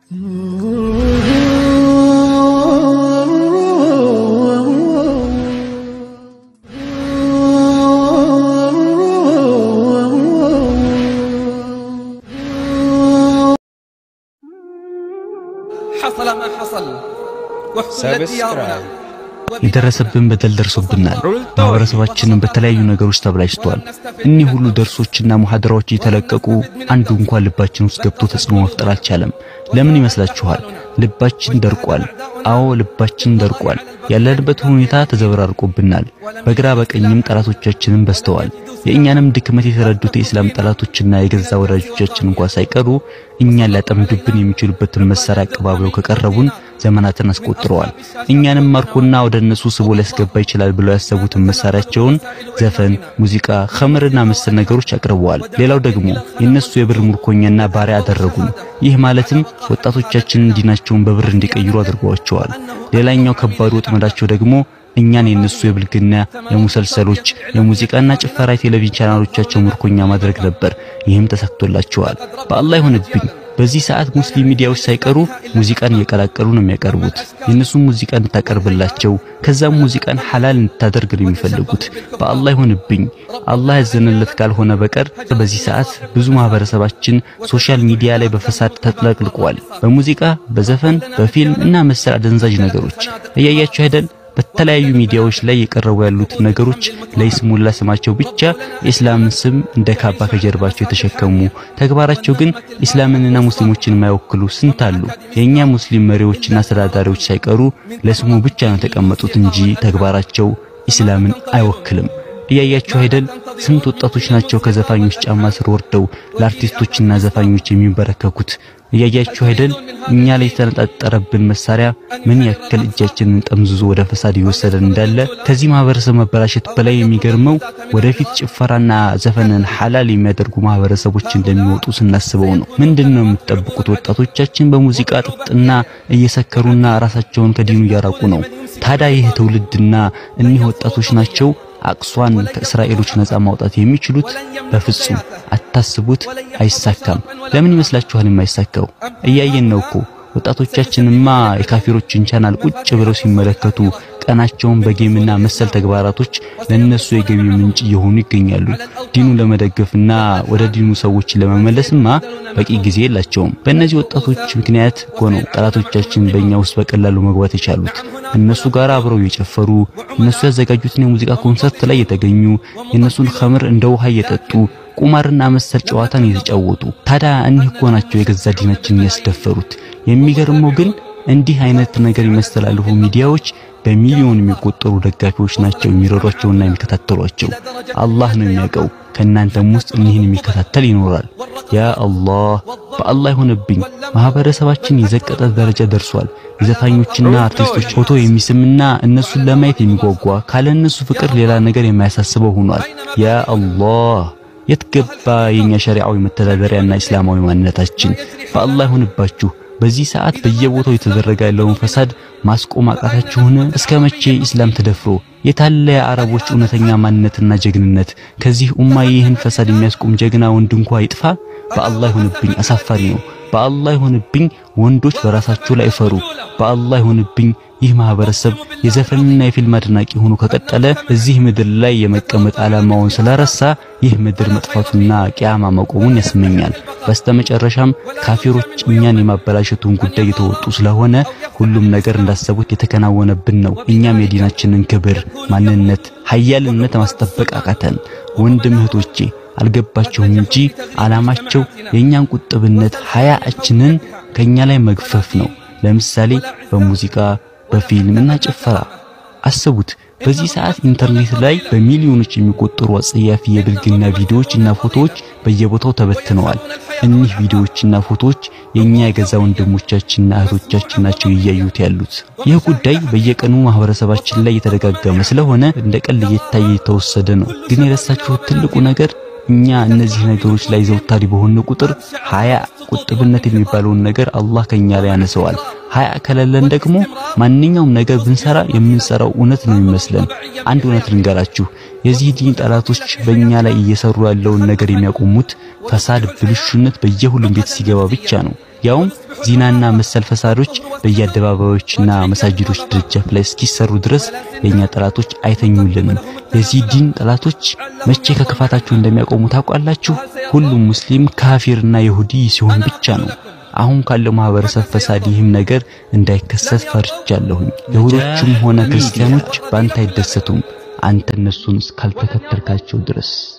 حصل ما حصل واحتلت ديارنا የደረሰብን በደል ደርሶብናል። ማህበረሰባችንን በተለያዩ ነገሮች ተብላሽቷል። እኒህ ሁሉ ደርሶችና ሙሐደራዎች እየተለቀቁ አንዱ እንኳን ልባችን ውስጥ ገብቶ ተጽዕኖ መፍጠር አልቻለም። ለምን ይመስላችኋል? ልባችን ደርቋል። አዎ ልባችን ደርቋል። ያለንበት ሁኔታ ተዘበራርቆብናል። በግራ በቀኝም ጠላቶቻችንን በዝተዋል። የእኛንም ድክመት የተረዱት የእስላም ጠላቶችና የገዛ ወዳጆቻችን እንኳን ሳይቀሩ እኛን ሊያጠምዱብን የሚችሉበትን መሳሪያ አቀባብለው ከቀረቡን ዘመናትን አስቆጥረዋል። እኛንም ማርኮና ወደ እነሱ ስቦ ሊያስገባ ይችላል ብለው ያሰቡትን መሳሪያቸውን ዘፈን፣ ሙዚቃ፣ ኸምርና መሰል ነገሮች አቅርበዋል። ሌላው ደግሞ የነሱ የብር ምርኮኛና ባሪያ አደረጉን። ይህ ማለትም ወጣቶቻችንን ዲናቸውን በብር እንዲቀይሩ አድርገዋቸዋል። ሌላኛው ከባዱ ወጥመዳቸው ደግሞ እኛን የነሱ የብልግና የሙሰልሰሎች የሙዚቃና ጭፈራ የቴሌቪዥን ቻናሎቻቸው ምርኮኛ ማድረግ ነበር። ይህም ተሳክቶላቸዋል። በአላህ ይሆንብኝ በዚህ ሰዓት ሙስሊም ሚዲያዎች ሳይቀሩ ሙዚቃን እየቀላቀሉ ነው የሚያቀርቡት። የእነሱን ሙዚቃ እንድታቀርብላቸው ከዛም ሙዚቃን ሐላል እንድታደርግ ነው የሚፈልጉት። በአላህ ይሆንብኝ አላህ ያዘነለት ካልሆነ በቀር በዚህ ሰዓት ብዙ ማህበረሰባችን ሶሻል ሚዲያ ላይ በፈሳድ ተጥለቅልቋል። በሙዚቃ በዘፈን በፊልም እና መሰል አደንዛዥ ነገሮች እያያችሁ አይደል? በተለያዩ ሚዲያዎች ላይ የቀረቡ ያሉት ነገሮች ለይስሙላ ስማቸው ብቻ የእስላምን ስም እንደ ካባ ከጀርባቸው የተሸከሙ ተግባራቸው ግን እስላምንና ሙስሊሞችን የማይወክሉ ስንት አሉ። የኛ ሙስሊም መሪዎችና አስተዳዳሪዎች ሳይቀሩ ለስሙ ብቻ ነው የተቀመጡት እንጂ ተግባራቸው እስላምን አይወክልም። እያያችሁ አይደል? ስንት ወጣቶች ናቸው ከዘፋኞች ጫማ ስር ወርደው ለአርቲስቶችና ዘፋኞች የሚንበረከኩት። እያያችሁ አይደል? እኛ ላይ የተነጣጠረብን መሳሪያ ምን ያክል እጃችንን ጠምዝዞ ወደ ፈሳድ ይወሰደን እንዳለ። ከዚህ ማህበረሰብ መበላሸት በላይ የሚገርመው ወደፊት ጭፈራና ዘፈንን ሐላል የሚያደርጉ ማህበረሰቦች እንደሚወጡ ስናስበው ነው። ምንድነው የምትጠብቁት? ወጣቶቻችን በሙዚቃ ጥጥና እየሰከሩና ራሳቸውን ከዲኑ እያራቁ ነው። ታዲያ ይህ ትውልድና እኒህ ወጣቶች ናቸው አቅሷን ከእስራኤሎች ነፃ ማውጣት የሚችሉት? በፍጹም አታስቡት፣ አይሳካም። ለምን ይመስላችኋል የማይሳካው? እያየን ነው እኮ ወጣቶቻችንማ የካፊሮችን ቻናል ቁጭ ብለው ሲመለከቱ ቀናቸውን በጌምና መሰል ተግባራቶች ለነሱ የገቢ ምንጭ እየሆኑ ይገኛሉ። ዲኑ ለመደገፍና ወደ ዲኑ ሰዎችን ለመመለስማ በቂ ጊዜ የላቸውም። በእነዚህ ወጣቶች ምክንያት እኮ ነው ጠላቶቻችን በእኛ ውስጥ በቀላሉ መግባት የቻሉት። እነሱ ጋር አብረው እየጨፈሩ እነሱ ያዘጋጁትን የሙዚቃ ኮንሰርት ላይ የተገኙ የእነሱን ኸምር እንደ ውሃ እየጠጡ ቁማርና መሰል ጨዋታን እየተጫወቱ ታዲያ እኒህ እኮ ናቸው የገዛ ዲናችንን ያስደፈሩት። የሚገርመው ግን እንዲህ አይነት ነገር የሚያስተላልፉ ሚዲያዎች በሚሊዮን የሚቆጠሩ ደጋፊዎች ናቸው የሚረዷቸውና የሚከታተሏቸው። አላህ ነው የሚያውቀው። ከእናንተም ውስጥ እኒህን የሚከታተል ይኖራል። ያ አላህ በአላህ ይሆንብኝ ማህበረሰባችን የዘቀጠ ደረጃ ደርሷል። የዘፋኞችና አርቲስቶች ፎቶ የሚስምና እነሱን ለማየት የሚጓጓ ካለ እነሱ ፍቅር ሌላ ነገር የማያሳስበው ሆኗል። ያ አላህ የት ገባ የኛ ሸሪዓዊ መተዳደሪያና እስላማዊ ማንነታችን? በአላህ ይሆንባችሁ። በዚህ ሰዓት በየቦታው የተደረገ ያለውን ፈሳድ ማስቆም አቃታችሁን? እስከ መቼ ኢስላም ተደፍሮ? የታለ የአረቦች እውነተኛ ማንነትና ጀግንነት? ከዚህ ኡማ ይህን ፈሳድ የሚያስቆም ጀግና ወንድ እንኳ ይጥፋ። በአላህ ይሆንብኝ፣ አሳፋሪ ነው። በአላህ ይሆንብኝ፣ ወንዶች በራሳቸው ላይ ፈሩ። በአላህ ይሆንብኝ፣ ይህ ማህበረሰብ የዘፈንና የፊልም አድናቂ ሆኖ ከቀጠለ እዚህ ምድር ላይ የመቀመጥ ዓላማውን ስለረሳ ይህ ምድር መጥፋቱና ቂያማ መቆሙን ያስመኛል። በስተመጨረሻም ካፊሮች እኛን የማበላሸቱን ጉዳይ የተወጡ ስለሆነ ሁሉም ነገር እንዳሰቡት የተከናወነብን ነው። እኛም የዲናችንን ክብር፣ ማንነት፣ ሀያልነት ማስጠበቅ አቃተን። ወንድም እህቶቼ አልገባቸውም እንጂ ዓላማቸው የእኛን ቁጥብነት ሀያችንን ከኛ ላይ መግፈፍ ነው። ለምሳሌ በሙዚቃ በፊልምና ጭፈራ አስቡት። በዚህ ሰዓት ኢንተርኔት ላይ በሚሊዮኖች የሚቆጠሩ አጸያፊ የብልግና ቪዲዮዎችና ፎቶዎች በየቦታው ተበትነዋል። እኒህ ቪዲዮዎችና ፎቶዎች የኛ የገዛ ወንድሞቻችንና እህቶቻችን ናቸው እያዩት ያሉት። ይህ ጉዳይ በየቀኑ ማህበረሰባችን ላይ የተደጋገመ ስለሆነ እንደ ቀልድ እየታየ የተወሰደ ነው። ግን የረሳችሁት ትልቁ ነገር እኛ እነዚህ ነገሮች ላይ ዘውታሪ በሆነ ቁጥር ሀያ ቁጥብነት የሚባለውን ነገር አላህ ከኛ ላይ ያነሰዋል። ሀያ ከሌለን ደግሞ ማንኛውም ነገር ብንሰራ የምንሰራው እውነት ነው የሚመስለን። አንድ እውነት ልንገራችሁ፣ የዚህ ዲን ጠላቶች በእኛ ላይ እየሰሩ ያለውን ነገር የሚያቆሙት ፈሳድ፣ ብልሹነት በየሁሉም ቤት ሲገባ ብቻ ነው። ያውም ዚናና መሰል ፈሳዶች በየአደባባዮችና መሳጅዶች ደጃፍ ላይ እስኪሰሩ ድረስ የኛ ጠላቶች አይተኙልንም። የዚህ ዲን ጠላቶች መቼ ከክፋታቸው እንደሚያቆሙ ታውቃላችሁ? ሁሉም ሙስሊም ካፊርና ይሁዲ ሲሆን ብቻ ነው። አሁን ካለው ማህበረሰብ ፈሳድ ይህም ነገር እንዳይከሰት ፈርቻለሁኝ። ይሁዶችም ሆነ ክርስቲያኖች በአንተ አይደሰቱም አንተ እነሱን እስካልተከተልካቸው ድረስ